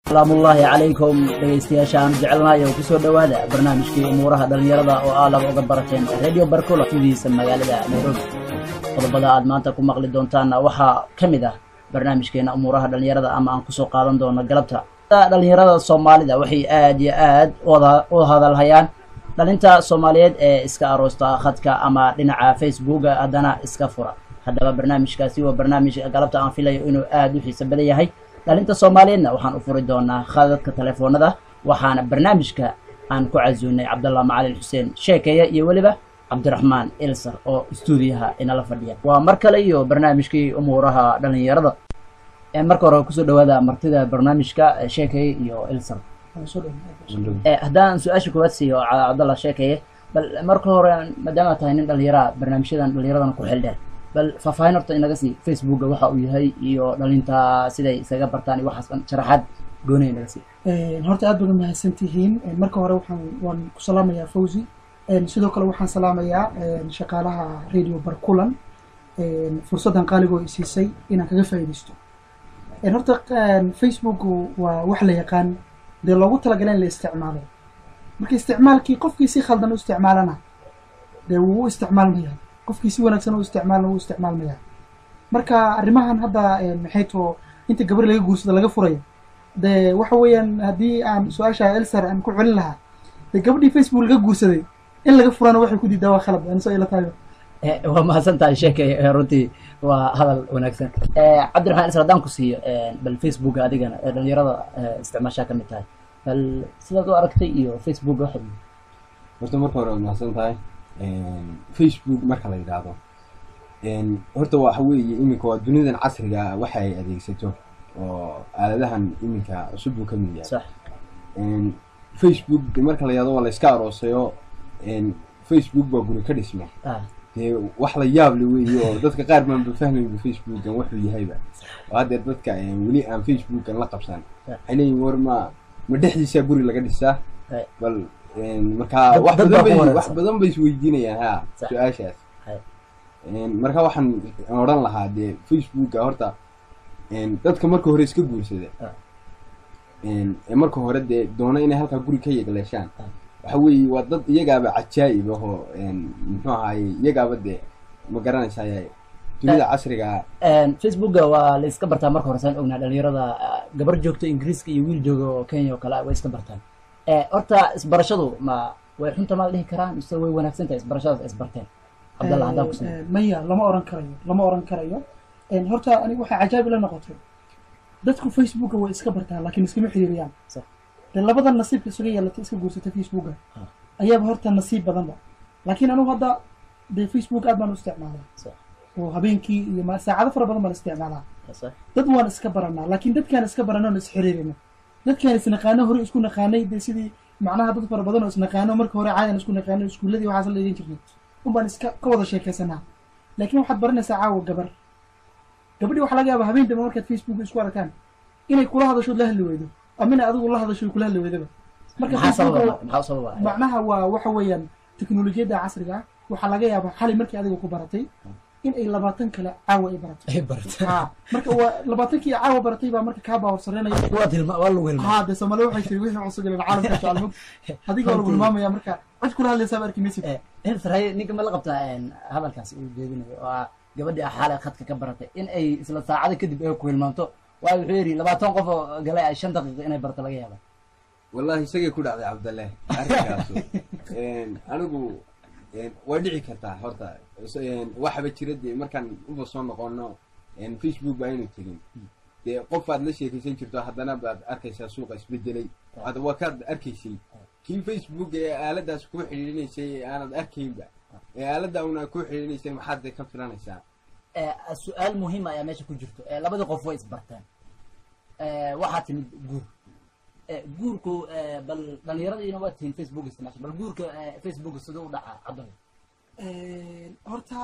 salaamullaahi calaykum dhegaystayaasha aan jecelnahay oo kusoo dhowaada barnaamijkii umuuraha dhallinyarada oo aa laba uga barateen radio barcula tudiisa magaalada nairobi qodobada aad maanta ku maqli doontaanna waxaa ka mid ah barnaamijkeena umuuraha dhallinyarada ama aan kusoo qaadan doono galabta dhallinyarada soomaalida waxay aad iyo aad u hadalhayaan dhalinta soomaaliyeed ee iska aroosta khadka ama dhinaca facebooka haddana iska fura haddaba barnaamijkaasi waa barnaamij galabta aan filayo inuu aad u xiiso badan yahay dhalinta soomaaliyeedna waxaan u furi doonaa khadadka telefoonada waxaana barnaamijka aan ku casuunay cabdallah macalin xuseen sheekeeya iyo weliba cabdiraxmaan ilsar oo stuudiyaha inala fadhiya waa mar kale iyo barnaamijkii umuuraha dhalinyarada marka hore kusoo dhawaada martida barnaamijka sheekeeye iyo ilsar haddaan su-aasha koowaad siiyo cabdallah sheekeeye bal marka hore maadaama tahay nin dhalinyaraha barnaamijyadan dhalinyaradana ku xildheer bal faahfaahin horta inaga sii facebooka waxa uu yahay iyo dhalinta siday isaga bartaan iyo waxaas dhan sharaxaad goonaya inaga sii horta aad baad umahadsan tihiin marka hore waxaan waan ku salaamayaa fawzi sidoo kale waxaan salaamayaa shaqaalaha radio barkulan fursaddan qaaligoo isiisay inaan kaga faa'iidaysto horta facebook waa wax la yaqaan dee loogu talagala in la isticmaalo marka isticmaalkii qofkii si khaldan u isticmaalana dee wuu u isticmaalmaya qofkii si wanaagsan u isticmaalna wuu isticmaalmaya marka arrimahan hadda maxay too inta gabar laga guursado laga furayo dee waxa weeyaan haddii aan su-aasha elsar aan ku celin lahaa dee gabadhii facebook laga guursaday in laga furana waxay ku diidaa waa khalad anso ila tahay waa mahadsan tahay sheekay runtii waa hadal wanaagsan cabdiraxmaan isar haddaan ku siiyo bal facebooka adigana ee dhalinyarada isticmaashaa ka mid tahay bal sidaad u aragtay iyo facebook waxa horta marka hore waad mahadsan tahay facebook marka la yidhaahdo horta waxa weeye iminka waa dunidan casriga waxa ay adeegsato oo aaladahan iminka cusub buu ka mid yahay sax facebook marka la yidhahdo waa la iska aroosayo facebook baa guri ka dhisma ah dee wax la yaab le weeye oo dadka qaar baanba fahmayba facebookan wuxuu yahayba oo haddeer dadka weli aan facebookan la qabsan waxay leeyihin war ma ma dhexdiisaa guri laga dhisaa Hey. bal markaa Dad- wax dad badan baa ku bay wareersan. wax badan bay isweydiinayaan ha Sax. su-aashaas Hey. marka waxaan odhan lahaa dee facebooka horta dadka marka hore iska guursada Ah. ee marka hore dee doona inay halkaa guri ka yegleeshaan Ah. waxa weeye waa dad iyagaaba cajaa'ib ahoo muxuu ahaaye iyagaaba dee ma garanaysaay dunida casriga facebooka waa la iska bartaa marka hore saan ognaa dhalinyarada ah, gabar joogto ingiriiska iyo wiil jooga oo kenya oo kale ah way iska bartaan horta isbarashadu ma way xunta ma la dhihi karaa mise way wanaagsan tahay isbarashadaas ay isbarteen cabdallah haddaan ku siiyo maya lama oran karayo lama oran karayo horta aniga waxay cajaabi la noqotay dadku facebooka way iska bartaan laakiin iskama xiriiriyaan Sax. dee labada nasiibka isuga yeelatay iska guursatay facebooka Ah. ayaaba horta nasiib badanba laakiin anigu hadda dee facebook aad baan u isticmaalaa Sax. oo habeenkii iyo ma- saacado fara badan baan isticmaalaa Sax. dad waan iska baranaa laakiin dadkaan iska baranoon isxiriirino dadkaan isnaqaano hore isku naqaanay dee sidii macnaha dad fara badan oo isnaqaano marka hore caadan isku naqaano iskuuladii waxaas la dhigan jirnay unbaan iska ka wada sheekaysanaa laakiin waxaad baranaysaa caawa gabar gabadhii waxaa laga yaabaa habeen dambe markaad facebook isku arkaan inay kula hadashood la hadli weydo ama inay adigu la hadasho kula hadli weydaba marka maxaa sababa Facebook maxaa u sababa macnaha waa waxa weeyaan teknolojiyadda casriga ah waxaa laga yaabaa xalay markii adiga ku baratay in ay labaatan kale caawa ay baratay ay bartaan ha marka waa labaatankii caawa baratay baa marka kaa baahorsareynaya waa tilma waa lagu hilmaa haa dee soomaali waxay tiri wixii cusub ilaa caalamka jecel mug adiga waa lagu hilmaamaya marka cid kula hadlaysaaba arki maysid hilsar ninka ma la qabtaa hadalkaas uu jeedinayo oo ah gabadhii ah xaalay khadka ka baratay in ay isla saacada kadib ay ku hilmaanto waayo wuxuu yidhi labaatan qof oo galay ay shan daqiiqa inay barto laga yaaba wallahi isagay ku dhacday cabdalle arrinkaasu anigu waa dhici kartaa horta waxaba jira dee markaan uba soo noqono facebook ba aynu tegin dee qof aad la sheekaysan jirto haddana baad arkaysaa suuqa isbedelay hadda waa kaad arkaysay kii facebook ee aaladaas kuu xidhiidhinaysay ee aanad arkaynba ee aalada una kuu xidhiidhinaysay maxaad dee ka filanaysaa su-aal muhiima ayaa meesha ku jirto labadii qof way isbarteen waxaa timid guur guurku bal dhalinyaradiina waa tihiin facebook isticmaasha bal guurka facebook siduu u dhacaa cabdalla horta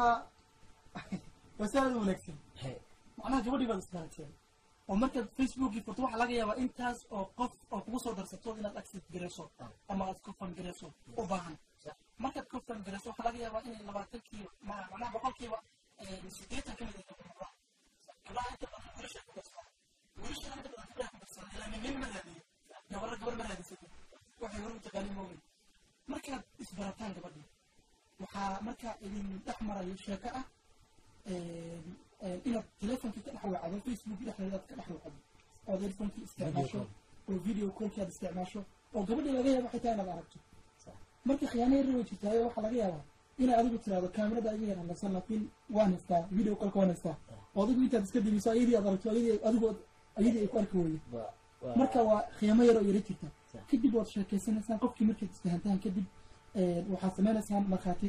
waa si aad u wanaagsan macnaha gabadhii baad isbarateen oo markaad facebookii furto waxaa laga yaabaa intaas oo qof oo kugu soo darsato inaad accept garayso ama aad kofan garayso u baahan markaad kofan garayso waxaa laga yaabaa inay labaatankiiba ma- macnaha boqolkiiba sideetan ka mid ay gabdhaha gabdhaha inta badan wiilasha ku darsadaan wiilasha inta badan gabdhaha ku darsadaan ilaa nin ma raadiyo isbarataan gabadhii waxaa marka idin dhex marayo sheeko ah inaad telefonkii ka dhex wacdo facebook dhexdeeda aad ka dhex wacdo ood earphonkii isticmaasho oo video callkii aad isticmaasho oo gabadhii laga yaabo xitaa inaad aragto marka khiyaano yar way jirtaayo waxaa laga yaabaa inaad adigu tiraahdo kaamirada ayaga yar hadlasan laakiin waan haystaa video callka waan haystaa oo adigu intaad iska dibiso ayadii aad aragto ayadii adigu ayadii ay ku arki weydo marka waa khiyaamo yar oo yara jirta kadib waad sheekeysanaysaan qofkii markaad isfahantaan kadib waxaad sameynaysaan markhaati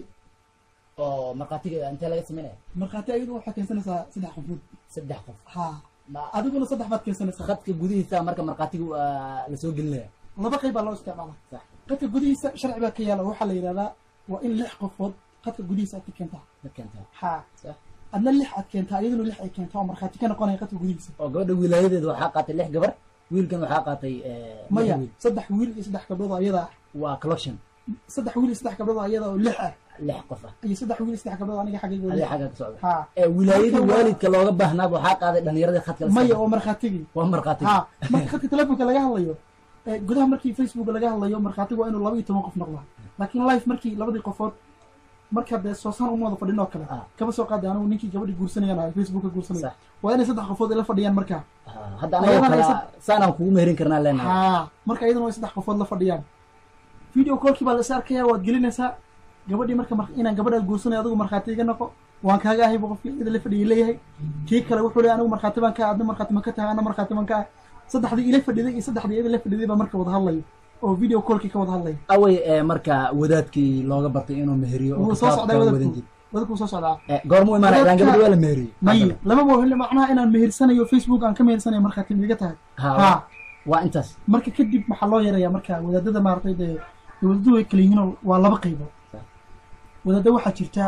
oo markhaatiga intee laga sameynaya markhaati ayadu waxaad keensanaysaa saddex qofood saddex qof ha adiguna saddex baad keensanaysaa khadka gudihiisa marka markhaatiga waa lasoo gelinaya laba qayb baa loo isticmaala sax qadka gudihiisa sharci baa ka yaala waxaa la yidhahdaa waa in lix qofood qadka gudihiisa aad ka keentaa ma keentaa ha sax adna lix aad keentaa iyaduna lix ay keentaa oo markhaati ka noqonaya qadka gudihiisa oo gabadha wilaayadeeda waxaa qaatay lix gabar wiilkan waxaa qaatay eh, lix maya wiil. saddex wiil iyo saddex gabdhood oo iyada ah waa collection saddex wiil iyo saddex gabdhood oo iyada oo lix ah lix qof ah iyo saddex wiil iyo saddex gabdhood aniga xaggayga adiga weli xagga ka socda ha ee wilaayadii Marka waa- waalidka looga baahnaa waxaa qaaday dhalinyaradii khadka la maya saaray. oo markhaatigii waa markhaatiga ha marka khadka telefonka laga hadlayo ee, gudaha markii facebook laga hadlayo markhaatigu waa inuu laba iyo toban qof noqdaa laakiin live markii labadii qofood marka dee soosaan uma wada fadhin oo kale Ah. kaba soo qaada anigu ninkii gabadhii guursanayaan ahay facebooka guursanaya Sax. waa inay saddex qofood ila fadhiyaan markaa Ah, hadda anagoo Ayadana kale aysan- saanaan kugu meherin karnaa leenahay ha marka iyadana way saddex qofood la fadhiyaan video callkii baa la is arkaya waad gelinaysaa gabadhii marka mar- inaan gabadhaad guursanayo adigu markhaati iga noqo waan kaaga ahaybu qofkii iyada la fadhiyay leeyahay kii kale wuxuu leeyahay anigu markhaati baan ka ah adna markhaati ma ka tahay ana markhaati baan ka ah saddexdii ila fadhiday iyo saddexdii iyada la fadhiday baa marka wada hadlayo oo video callkii ka wada hadlayo awey ee marka wadaadkii looga bartay inuu meheriyo oo wuu soo kitaabka socdaa wadan wadadku jir wadadku wuu soo socdaa Eh, goormuu imaanaya ilaan Wadaadka- gabadhi waa la meheriyey may lama bohile macnaha inaan mehersanayo facebook aan ka mehersanayo markhaati miga tahay ha ha waa intaas marka kadib maxaa loo yarayaa marka wadaadada maaragtay dee wadaadadu way kala yihiin oo waa laba qaybood Sax. wadaadda waxaa jirta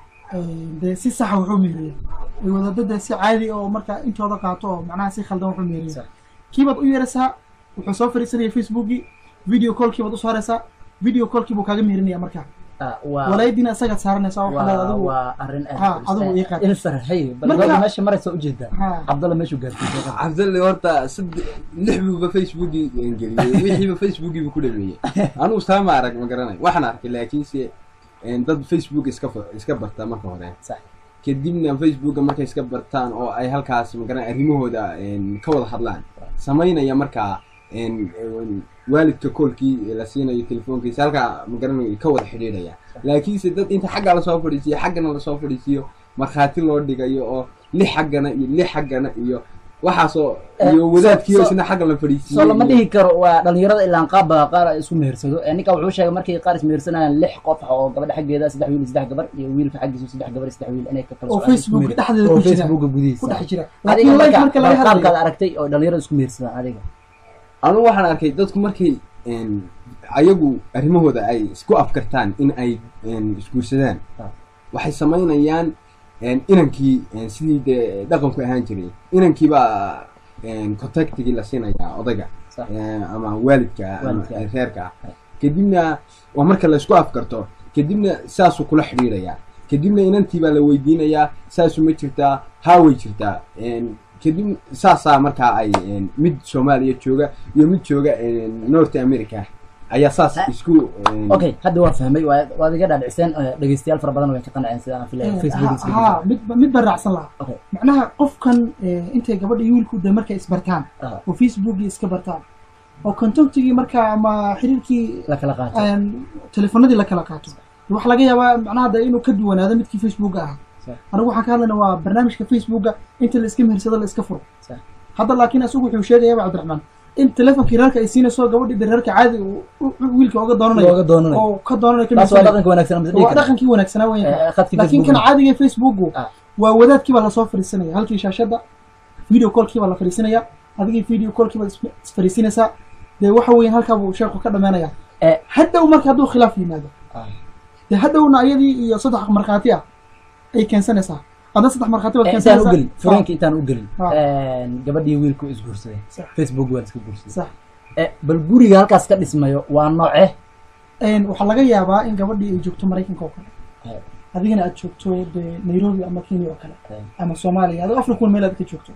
eh, dee si saxa wuxuu meeriya way wadaadda dee si caadi oo marka intooda qaato oo macnaha si khaldan wuxuu meeriya Sax. kiibaad u yeeraysaa wuxuu soo fadhiisanaya facebookii video callkii baad usoo haraysaa video callkii buu kaaga meerinaya marka Ah, waa walaayadiina isagaad saaranaysaa waxaa leedahay waa adigu waa arrin Ha, adigu ii qaad. in sarxay bal Marka- gabadha meesha maraysa ujeedaa Ha. cabdalla meeshuu gaartay cabdalle horta sadde- lix buuba facebookii geliyey wixiiba facebookiiba ku dhameeyey anugu saama arag ma garanay waxaan arkay laakiinse een, dad facebook iska fa- iska barta marka hore sax kadibna facebooka markay iska bartaan oo ay halkaas magaran arrimahooda een, ka wada hadlaan samaynaya markaa een, een, waalidka koolkii la siinayo telefoonkiisa halkaa magaran ka wada xidhiidhaya laakiinse dad inta xagga lasoo fadhiisiyo xaggana lasoo fadhiisiyo markhaati loo dhigayo oo lix xaggana iyo lix xaggana iyo waxaasoo Eh, iyo wadaadkiio so- so- isna xagga la fadhiisiyo soo lama iyo- dhihi karo waa dhalinyarada ilaan qaabba qaar ay isku mehersado Eh, ninka wuxuu sheegay markay qaar ismehersanayaan lix qof oo gabadha xaggeeda saddex wiil iyo saddex gabar iyo wiilka xaggiisa saddex gabar iyo saddex wiil inay ka kala oo socdaan isku facebook meher- dhexdeeda oo ku jira facebooka ku gudihiisa dhex jira adiga laakiin live marka laga marka qaabkaad hadlayo aragtay oo dhalinyarada isku mehersadaan adiga anugu waxaan arkay dadku markay een, ayagu arrimahooda ay isku afkartaan in ay een, isguursadaan Ah. waxay samaynayaan een, inankii een, sidii dee dhaqanku ahaan jiray inankiibaa een, contactigii la siinayaa odayga Sax. een, ama waalidka ama Waalidka. reerka Ah. kadibna waa marka la isku afkarto kadibna saasuu kula xidhiidhayaa kadibna inantii baa la weydiinayaa saasu ma jirtaa haa way jirtaa een, kadib saasaa markaa ay een, mid soomaaliya jooga iyo mid jooga een, north america ayaa saas Ah. isku een, okay hadda waan fahmay waa waad iga dhaadhiciseen eh, dhegeystayaal fara badan way ka qanceen sidaan filaya facebook iska ha mid mid baan raacsan lahaa Okay. macnaha qofkan eh, intay gabadha iyo wiilku de markay isbartaan Ah. oo facebookii iska bartaan oo contactigii markaa ama xiriirkii la kala qaato een, telefonadii la kala qaato waxaa laga yaabaa macnaha de inuu ka duwanaado midkii facebooka ahaa Sax. anigu waxaan ka hadlayna waa barnaamijka facebooka inta la iska mehersado la iska furo Sax. hadda laakiin isagu wuxuu sheegayaaba cabdiraxmaan in telefonkii reerka ay siinayso gabadhii de reerka caadi uu- uu- uu wiilka oga doonanayo looga doonanayo oo ka doonanayo ka taas waa mehersanayo. dhaqanka wanaagsan ama waa dhaqankii wanaagsanaa weyn Eh, khadkii laakiin Facebook. kan caadiga facebooku Ah. waa wadaadkii baa lasoo fadhiisanaya halkii shaashadda video callkii baa la fadhiisanaya adigii video callkii baad is- isfadhiisinaysaa dee waxa weeyaan halkaa buu sheeku ka dhammaanaya Eh. hadhow marka hadduu khilaaf yimaado Ah. dee hadhowna ayadii iyo saddex markhaati ah ay keensanaysaa adna saddex markhaati baad Eh, intaan u keensanaysaa gelin fureenka intaan u gelin Ah. gabadhii wiilku isguursaday Sax. facebook waa iska guursaday sax Eh, bal guriga halkaas ka dhismayo waa nooce Een, waxaa laga yaabaa in gabadhii ay joogto maraykanka oo kale Eh. adigana aad joogto dee nairobi ama kenya oo kale Eh. ama soomaaliya adoo africa meel aad ka joogto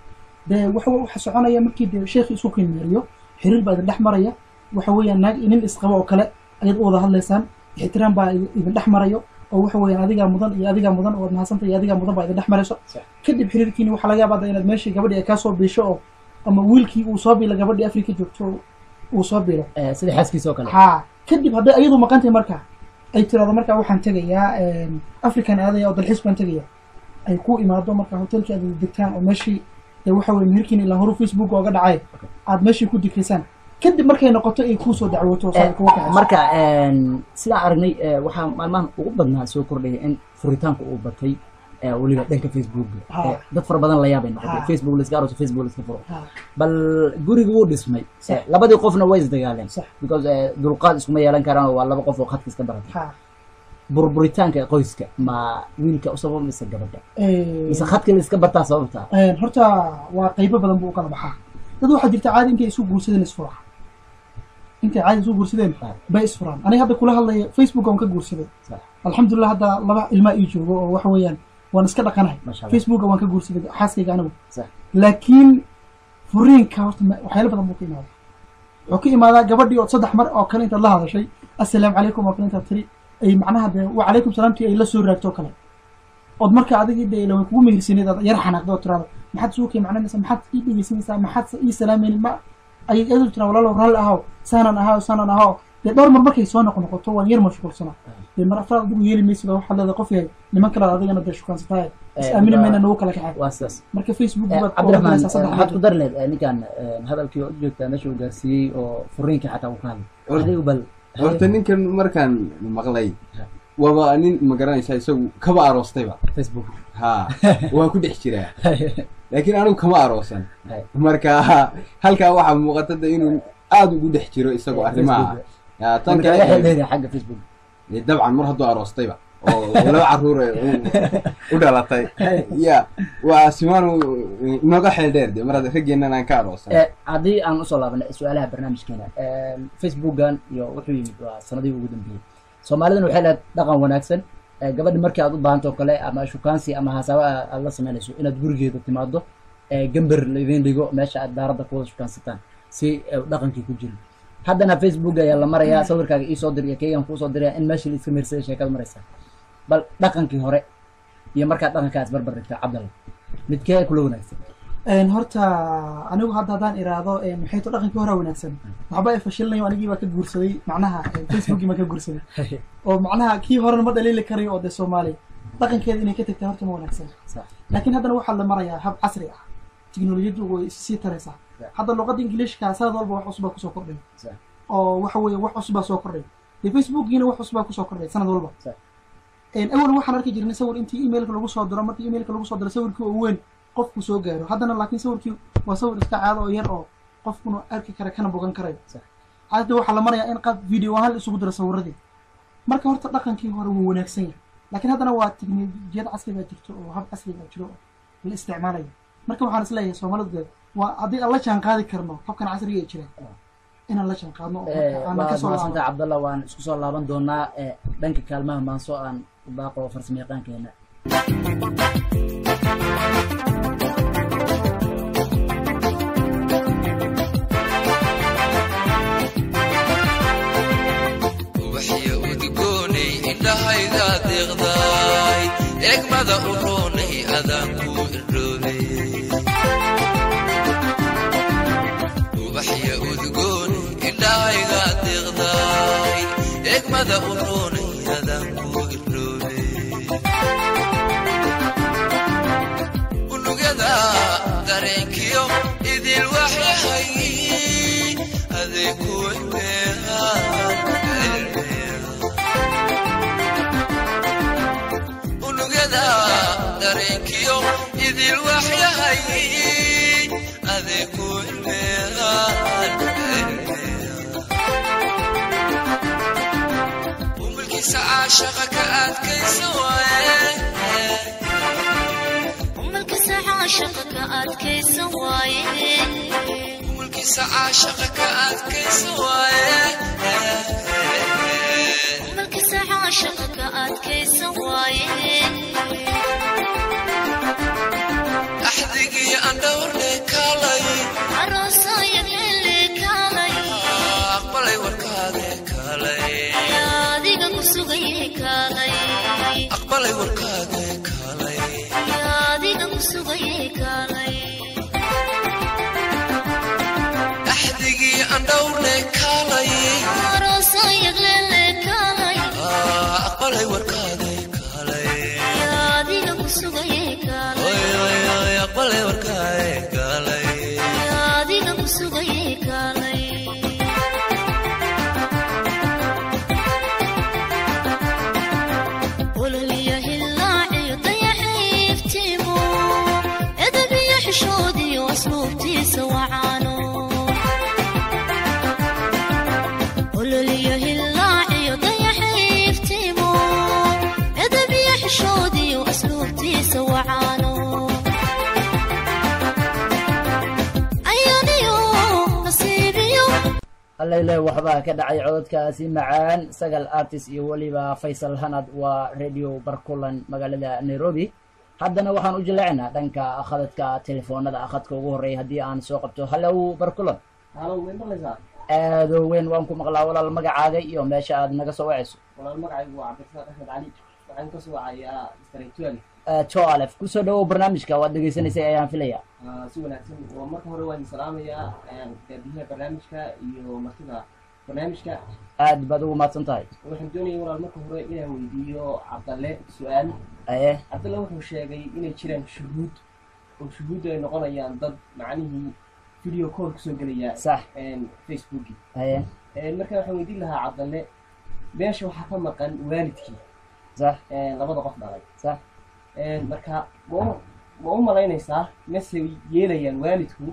dee waxa waxa soconaya markii dee sheekhi isku qiimeeriyo xiriir baa idin dhex maraya waxa weeyaan naag iyo nin isqaba oo kale ayaad u wada hadlaysaan ixtiraam baa idin idin dhex marayo oo waxa weeyaan adigaa mudan iyo adigaa mudan oo mahadsanta iyo adigaa mudan baa idin dhex marayso Sax. kadib xiriirkiini waxaa laga yaabaa inaad meeshii gabadhii ay kaa soo biisho oo ama wiilkii uu soo biilo gabadhii afrika joogto oo uu soo biilo Eh, sida xaaskiisa oo kale haa kadib hadday ayadu maqan tahay marka ay tirahdo marka waxaan tegayaa african aadaya oo dalxiis baan tegaya ay ku imaado marka hotelkii aad degtaan oo meeshii dee waxa weye meherkiin ilaa horu facebook ooga dhacay aad meeshii ku dikraysaan kadib markay noqoto ay kuusoo dacwoto oo saa Eh, kuga kaxayso marka een, sidaan aragnay eh, waxaa maalmahan ugu badnaa soo kordhaya in furitaanka uu batay eh, weliba dhanka facebook Ha. Eh, dad fara badan la yaabay noqotay Ha. facebook la iska aroso facebook la iska furo Ha, bal guriga wuu dhismay Sax. Eh, labadii qofna way isdagaaleen sax because eh, dulqaad iskuma yeelan karaan oo waa laba qof oo khadka iska baratay ha burburitaanka qoyska ma wiilka u sababa mise gabadha Eh, mise khadka la iska bartaa sababta een, horta waa qaybo badan buu u kala baxaa dad waxaa jirta caadi intay isu guursadeen isfura intay caadi isu guursadeen Ah. bay isfuraan aniga hadda kula hadlaya facebook aan ka guursaday Sax. alxamdulilah hadda laba ilmaa ii joogo oo waxa weeyaan waan iska dhaqanahay Masha Allah. facebooka waan ka guursaday xaaskayga anigu Sax. laakiin furiinka horta ma- waxyaalo badan buu ka imaadaa wuxuu ka imaadaa gabadhii oo saddex mar oo kale intaad la hadashay assalaamu calaykum oo kale intaad tiri ay macnaha dee wacalaykum salaamtii ay la soo raagto oo kale ood marka adigii dee ila way kugu mehirsaneed aad yar xanaaqdo oo tiraado maxaad suukay macnanaysaa maxaad ii dhegeysanaysaa maxaad ii salaamaynin ma ay iyadu tiraa walaalow raalli ahaw saanan ahaw saanan ahaw dee dhowr mar markay soo noqo noqoto waan yar mashquulsana dee mar afraad adigu yeeli maysid oo waxaad leedahay qof yahay niman kale adigana dee shukansatahay is Eh, aamini waa- mayna nagu kala kaxay waa sidaas marka facebook Eh, baad cabdiraxmaan ogaanaysaa eh, saddex waxaad ku jeer. dari leed eh, ninkan eh, hadalkii oo u joogtaa meesha uu gaarsiiyey oo furiinka xataa uu ka hadlay Hor- adigu bal horta ninkan markaan maqlay waaba nin ma garanaysaa isagu kaba aroostayba facebook ha waa ku dhex jiraa laakiin anigu kama aroosan Hay. marka halkaa waxaa muuqata de inuu aada ugu dhex jiro isagoo arrimaha Ya, tan marka laga kale xeeldheeriya xagga facebook dee dabcan mar hadduu aroostayba oo laba caruur u dhalatay ya waa simaan inoga xeel dheer de mar hadda raggeennan aan ka aroosan Eh, haddii aan usoo laabana su-aalaha barnaamijkeena eh, facebookan iyo wuxuu yimid waa sanadihii ugu dambeeyey soomaalidana waxay leed dhaqan wanaagsan eh, gabadhi markii aad u baahanto oo kale ama shukaansi ama hasaaba aad- aad la samaynayso inaad gurigeeda timaado eh, gamber laidin dhigo meesha aad daaradda kuwada shukaansataan si eh, dhaqankii ku jiro haddana facebook ayaa la marayaa sawirkaaga iisoo dir iyo keygan kuusoo diraya in meeshii la iska meersaday sheekada maraysaa bal dhaqankii hore iyo markaad dhaqankaa isbarbar dhigto cabdalla midkee kula wanaagsan Een, horta anigu hadda haddaan iraahdo een, maxay to dhaqankii hore wanaagsan waxba ay fashilinayo anigii baa ka guursaday macnaha een, facebookii baan ka guursaday oo macnaha kii horena ma dhaliili karayo oo dee soomaali dhaqankeeda inay ka tagtaa horta ma wanaagsan Sax. laakiin haddana waxaa la marayaa hab casri ah tiknolojiyaddu way sii taraysaa Sax. hadda luqadda ingiliishka sanad walba wax cusubaa kusoo kordhay Sax. oo waxa weeye wax cusubaa soo kordhay dee facebookiina wax cusubaa kusoo kordhay sanad walba Sax. Een, awal waxaan arki jirnay sawir intii emailka lagu soo diro markii emailka lagu soo diro sawirkii oo weyn qofku soo gaaro haddana laakiin sawirkii waa sawir iska caado oo yar oo qofkuna arki kara kana bogan karayo Sax. hadda waxaa la marayaa in qaab video ahaan la isugu diro sawiradii marka horta dhaqankii hore wuu wanaagsan yahay laakiin haddana waa tiknolojiyad casri baa jirto oo hab casri baa jiro oo la isticmaalayo marka waxaan isleeyahay soomaalidu dee waa haddii aan la jaan qaadi karno habkan casriga ee jira inaan la jaan qaadno oo marka aanan waad kasoo mahadsanta laabano cabdalla waan isku soo laaban doonaa eh, dhanka kaalmaha maanso aan u baaqo farsamo yaqaankeena ubaxya udgoonay indhahayga deeqdaay eegmada u roonay adaan ku irdhoobay ubaxya udgoonay indhahayga deeqdaay eegmada u roonay adaan ku irdhoobay unugyada dareenkiyo idil waxyahay aday ku unugyada dareenkiyo idil waxyahay aday ku umulkiisa caashaqa ka adkaysa waaye ummalkiisa caashaqa ka adkaysan waaye umulkiisa caashaqa ka adkaysa waaye ummalkiisa caashaqa ka adkaysan waaye axdigii aan dhowrne kaalay aroosaya xilli kaalay aqbalay warkaade kaalay adiga ku kaalay axdigii aan dhowrne kaalay aroosayag leele kaalay Ah, aqbalay warkaaday kaalay yaa adiga ku sugaye kaalay Oy, oy, oy, aqbalay warkaaday kaalay yaa adiga ku sugaye kaalay ololiya hillaaciyo dayaxiiftiimo edabiyo xishoodiyo asluubtiisa wacaano ololiya hillaaciyo dayaxiiftiimo edabiyo xishoodiyo asluubtiisa wacaano ayaniyo nasiibiyo allayle waxbaa ka dhacay cododkaasi macaan sagal artist iyo weliba faysal hanad waa radio barkulan magaalada nairobi haddana waxaan u jileecinaa dhanka khadadka telefoonada khadka ugu horreeya haddii aan soo qabto hallow barkulan halo way maqlaysaa aadoo weyn waan ku maqlaa walaal magacaaga iyo meesha aad naga soo wacayso walaal magacaygu waa cabdirasaaq axmed cali waxaan ka soo wacayaa straytuali joalef kusoo dhawow barnaamijka waad dhegaysanaysay ayaan filaya si wanaagsan oo marka hore waan salaamayaa gaadiyaha barnaamijka iyo martida barnaamijka aad baad ugu mahadsan tahay waxaan doonayay walaal marka hore inaan weydiiyo cabdalle su-aal aye cabdalle wuxuu sheegay inay jiraan shuhuud oo shuhuuddu ay noqonayaan dad macnihii video call kusoo gelaya sax facebooki aye marka waxaan weydiin lahaa cabdalle meesha waxaa ka maqan waalidkii sax labada qof dhalay sax marka ma u ma u malaynaysaa mase yeelayaan waalidku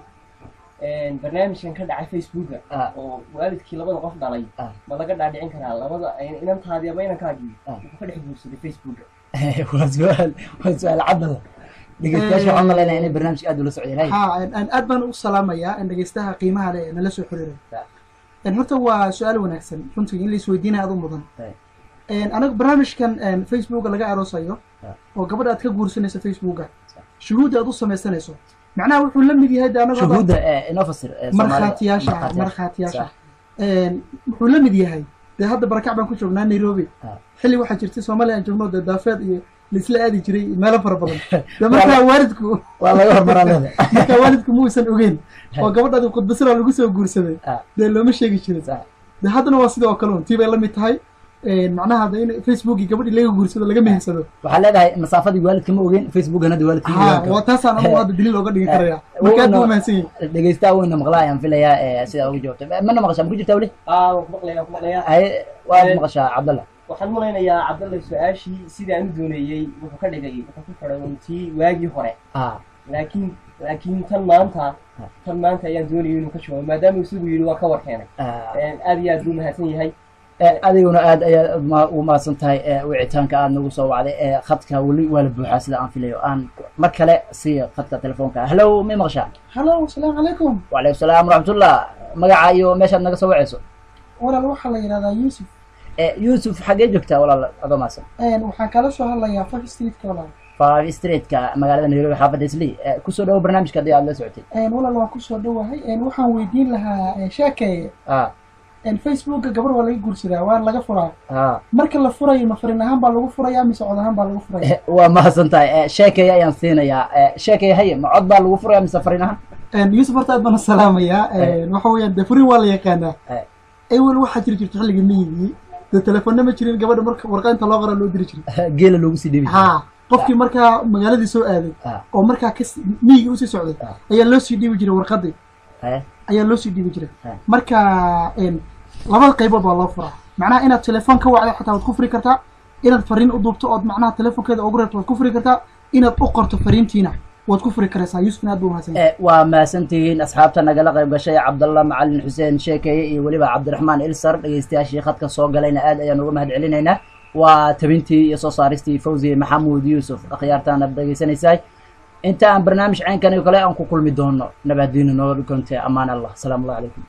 barnaamijkan ka dhacay facebooka Ah. oo waalidkii labada qof dhalay Ah. ma laga dhaadhicin karaa labada inantaadii ama inankaagii Ah. wuxuu ka dhex guursaday facebooka waa su-aal waa su-aal cabdalla dhegeystayaasha waxaan malaynaya inay barnaamijka aad ula socdeen hay ha aan aad baan u salaamayaa in dhegeystaha qiimaha leh ee nala soo xiriiray Ya. En horta waa su-aal wanaagsan runtii in la isweydiinaya aad u mudan Right. En anaga barnaamijkan en, facebooka laga aroosayo Ya. oo gabadha aad ka guursanayso facebooka shuhuudda aad u samaysanayso macnaha wuxuu la mid yahay de anagoo dhan- shuhuudda ee inoo fasir ee Soomaalida. markhaatiyaasha markhaatiyaasha En, wuxuu la mid yahay dee hadda barakac baan ku joognaa nairobi Ah. xilli waxaa jirtay soomaaliya aan joogno dee daafeed iyo laisla aadi jiray meelo fara badan dee markaa waalidku waa laga hormaraa leeda marka waalidku ma uusan ogeyn oo gabadhaadi khudbasira lagu soo guursaday Ah. dee looma sheegi jirin Sax. de haddana waa sidoo kale un tii bay la mid tahay macnaha de in facebookii gabadhii laga guursado laga mehersado waxaa leedahay masaafadii waalidka ma ogeyn facebookan hadda waalidka ma ha ogaan waa karo taasaan anagu hadda daliil ooga dhigi karaya marka aad buu mahadsan yahay dhegeystaha weyna maqlaa ayaan filayaa ee sidaa uga jawaabtay mana maqashaa ma ku jirtaa weli aa waan ku maqlayaa waan ku maqlayaa haye waad Eh. maqashaa cabdalla waxaan malaynayaa cabdalle su-aashii sidaan u dooneeyey wuxuu ka dhigay wuxuu ku xidhay un tii waagii hore ah laakiin laakiin tan maanta tan maanta ayaan doonayay inuu ka jawaabo maadaama isagu yidhi waa ka war keenay ah. aad iyo aad buu mahadsan yahay Eh, adiguna aad ayaad ma- ugu mahadsan tahay eh, wicitaanka aad nagu soo wacday ee khadka weli waa la buuxaa sida aan filayo aan mar kale siiyo khadka telefoonka hallow may maqashaa hallo asalaamu calaykum wacalaykum salaam waraxmatullah magaca iyo meeshaad naga soo wacayso walaal waxaa la yidhahdaa yuusuf Eh, yuusuf xaggee joogtaa walaal adoo mahadsan waxaan kala soo hadlayaa five streetka walaal five streetka magaalada nairobi xaafadda islii Eh, kusoo dhawo barnaamijka haddii aad la socotay walaal waan kusoo dhowahay waxaan weydiin lahaa sheekeeye ah facebooka gabar waa laga guursadaa waa laga furaa ah marka la furayo ma farin ahaan baa lagu furaya mise cod ahaan baa lagu furaya Eh, waa mahadsan tahay Eh, sheekaya ayaan siinayaa Eh, sheekaya haye ma cod baa lagu furaya mise farin ahaan yuusuf horta aad baan u salaamayaa waxa weeyaan dee furin waa la yaqaanaa Eh. ewel waxaa jiri jirta xilliga miyigii dee telefoonna ma jirin gabadha marka warqaynta loo qora loo diri jiray geela loogu sii dhibi jiray. ha qofkii markaa magaaladii soo aaday Ah. oo markaa ka miyigii usii socday Ah. ayaa loo sii dhiibi jiray warqadii Eh, ayaa loo sii dhiibi jiray Ah. marka em, labada qaybood baa loo furaa macnaha inaad telefoon ka wacdo xataa waad ku furi kartaa inaad fariin u duubto ood macnaha telefoonkeeda ugu reebto waad ku furi kartaa inaad u qorto fariintiina waad ku furi karaysaa yuusufna aad buu mahadsan yahay Eh, waa mahadsantihiin asxaabta nagala qayb gashay cabdalla macalin xuseen sheekeye iyo weliba cabdiraxmaan ilsar dhegeystayaashii khadka soo galayna aad ayaan uga mahad celinaynaa waa tabintii iyo soo saaristii fawzi maxamuud yuusuf akhyaartaan aad dhegeysanaysaay inta aan barnaamij caynkan iyo kale aan ku kulmi doono nabadiina nooga dhukonte ammaan allah asalaamu allah calaykum